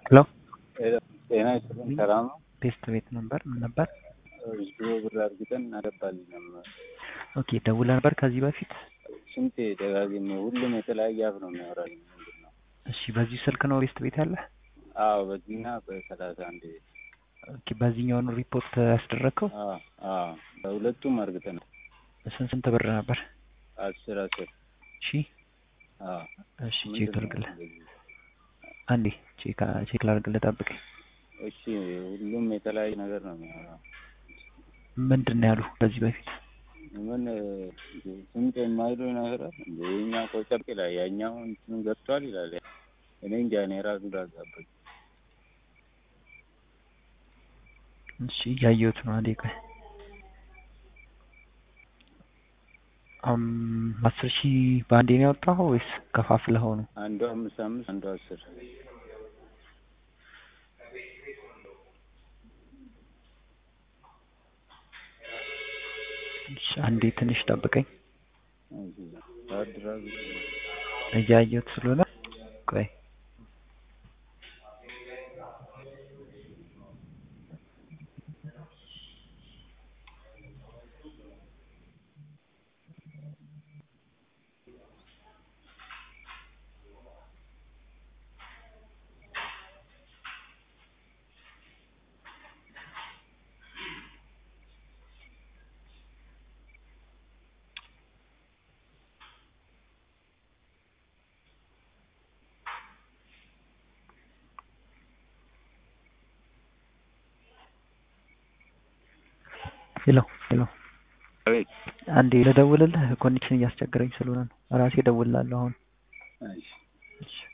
ሄሎ ጤና ይስጥልኝ። ሰላም ነው? ቴስት ቤት ነበር። ምን ነበር? ድሮ ብር አድርገን እናገባለን ነበር። ኦኬ ደውለህ ነበር ከዚህ በፊት? ስንቴ ደጋግሜ፣ ሁሉም የተለያየ አፍ ነው የሚያወራኝ። ምንድን ነው? እሺ በዚህ ስልክ ነው ቴስት ቤት ያለ? አዎ፣ በዚህና በሰላሳ አንድ ኦኬ በዚህኛው ነው ሪፖርት ያስደረግከው? አዎ፣ አዎ፣ በሁለቱም አርግተናል። ስንት ስንት ብር ነበር? አስር አስር እሺ አዎ። እሺ ቼክ ምንድን ነው ላድርግልህ። እንደዚህ? አንዴ ቼክ ቼክ ላድርግልህ፣ ጠብቀኝ። እሺ፣ ሁሉም የተለያየ ነገር ነው የሚያወራው። ምንድን ነው ያሉ ከዚህ በፊት? ምን ስንት የማይሉ ነገር አለ እንደ የኛ ቆጨር ይላል፣ ያኛው እንትን ገብቷል ይላል። እኔ እንጃ እኔ ራሱ ዳጋባኝ። እሺ እያየሁት ነው። አንዴ ቆይ። አም አስር ሺህ በአንዴ ነው ያወጣኸው ወይስ ከፋፍለኸው ነው? አንዱ አምስት አምስት አንዱ አስር እሺ አንዴ ትንሽ ጠብቀኝ። አድራጊ እያየሁት ስለሆነ ቆይ። ሄሎ ሄሎ አቤት። አንዴ ልደውልልህ፣ ኮኔክሽን እያስቸገረኝ ስለሆነ ነው። ራሴ እደውልልሃለሁ አሁን። እሺ እሺ